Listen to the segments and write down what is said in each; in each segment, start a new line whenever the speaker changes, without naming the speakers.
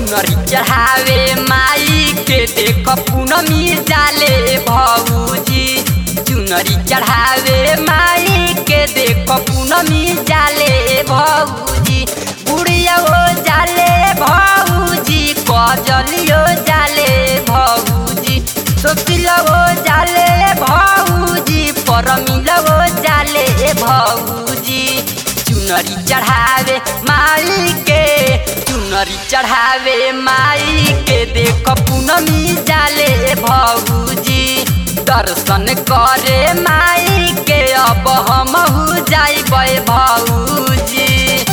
चुनरी चढ़ावे माई के देख पूनमी जाले भौजी चुनरी चढ़ावे माई के देख पूनमी जाले भौजी बुढ़िया हो जाले भौजी कजलियो जाले भौजी सोचिलो हो जाले भौजी परमिलो हो जाले भौजी चुनरी चढ़ावे माई के चुनरी चढ़ावे माई के देख पूनमी जाले भौजी दर्शन करे माई के अब हम जाइबै भौजी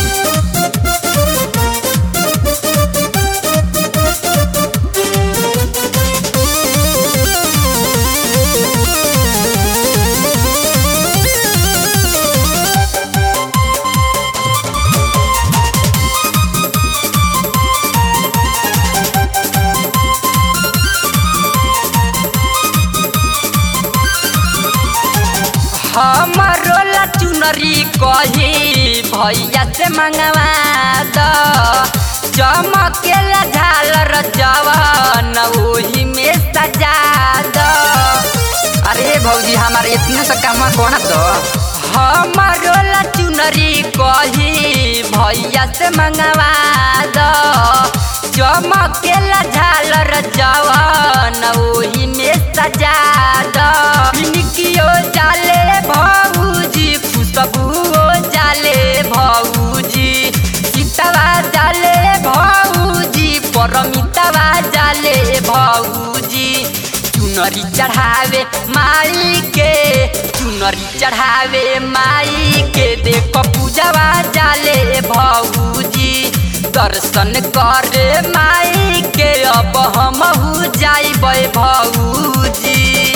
हमारो ला चुनरी कही भैया से मंगवा द चमकेला झालर जवन ओही में सजा द अरे भौजी हमारे इतने से काम कौन दो हमारो ला चुनरी कही भैया से मंगवा द चमकेला झालर जवन ओही में सजा द निकियो जाले भौजी खुशबू जाले भौजी सीतवा जाले भौजी परमितवा जाले भौजी चुनरी चढ़ावे माई के चुनरी चढ़ावे माई के देख पूजवा जाले भौजी दर्शन करे माई के अब हम जाइबै भौजी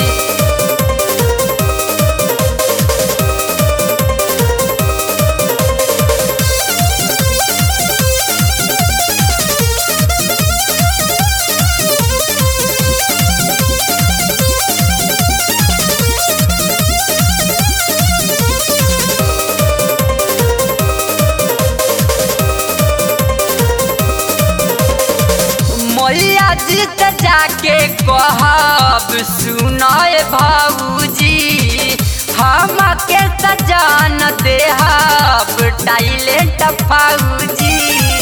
मैया जी से जाके कहब सुनय भौजी हम के सजान देहब टाइलेंट फौजी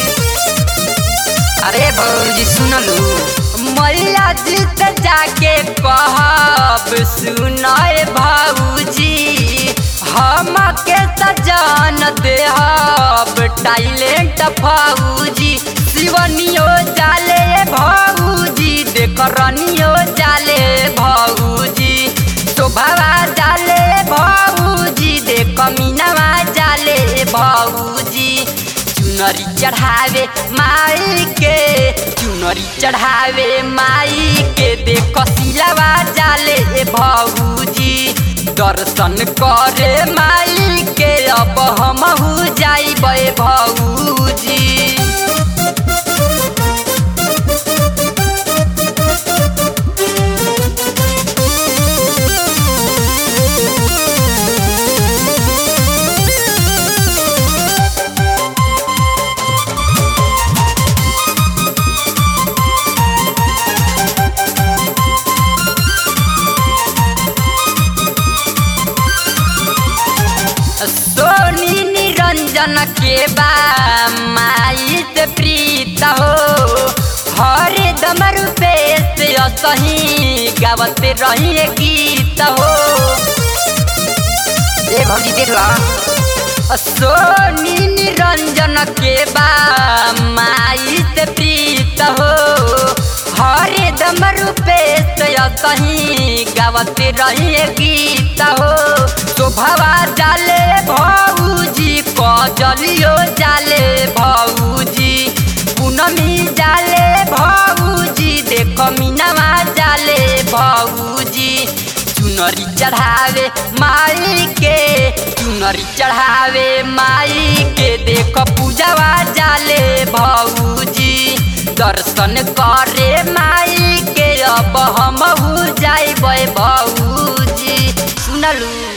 अरे भौजी सुनलू मैया जी से जाके कहब सुनय भौजी हम के सजान देहब टाइलेंट फौजी शिवनियो जाले भौजी देख रनियो जाले भौजी शोभावा जाले भौजी देख मीनावा जाले भौजी चुनरी चढ़ावे माई के चुनरी चढ़ावे माई के देख सिलावा जाले भौजी दर्शन करे माई के अब हम जाइबै भौजी सोनी निरंजन के बा माई से प्रीत हो हरे दम रूपे से असही गावत रही गीत हो ए भौजी देख ला सोनी निरंजन के बा माई से प्रीत हो हरे दम रूपे से असही गावत रही गीत हो शोभावा जाले भौजी कजलियो जाले भौजी पूनमी जाले भौजी देख मीनावा जाले भौजी चुनरी चढ़ावे माई के चुनरी चढ़ावे माई के देख पूजवा जाले भौजी दर्शन करे माई के अब हम जाइबै भौजी सुनलू